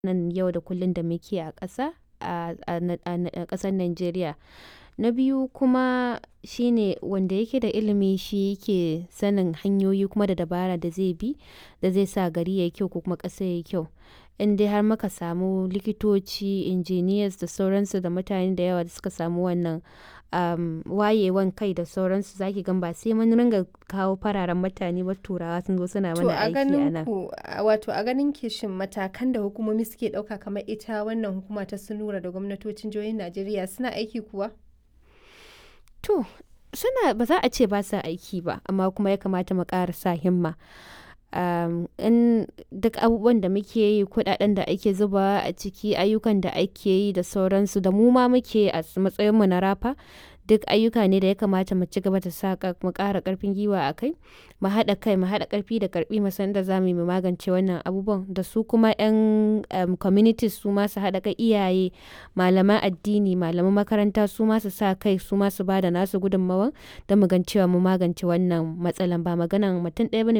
nan yau da kullum da muke a ƙasa a ƙasar Najeriya. Na biyu kuma shine wanda yake da ilimi shi yake sanin hanyoyi kuma da dabara da zai bi da zai sa gari yayi kyau ko kuma ƙasa yayi kyau. In dai har muka samu likitoci, engineers da sauransu da mutane da yawa da suka samu wannan um, wayewan kai da sauransu zaki gan ba sai mun ringa kawo fararen mutane ba turawa sun zo suna To mana a aiki a ganin nan. ku wato a ganin ki shin matakan da hukumomi suke ɗauka kamar ita wannan hukuma ta Sunura da gwamnatocin jihohin Najeriya suna aiki kuwa? To suna ba za a ce ba sa aiki ba amma kuma ya kamata mu ƙara sa himma. Um, in duk abubuwan da muke yi kuɗaɗen da ake zubawa a ciki ayyukan da ake yi da sauransu da mu ma muke a matsayinmu na rafa duk ayyuka ne da ya kamata mu ci gaba da sa mu ƙara ƙarfin gwiwa a kai mu haɗa kai mu haɗa ƙarfi da ƙarfi mu san da za mu yi mu magance wannan abubuwan da su kuma 'yan um, communities su ma su haɗa kai iyaye malaman addini malaman makaranta su ma su sa kai su ma su ba da nasu gudunmawan don mu gan cewa mu magance wannan matsalan ba maganan mutum ɗaya bane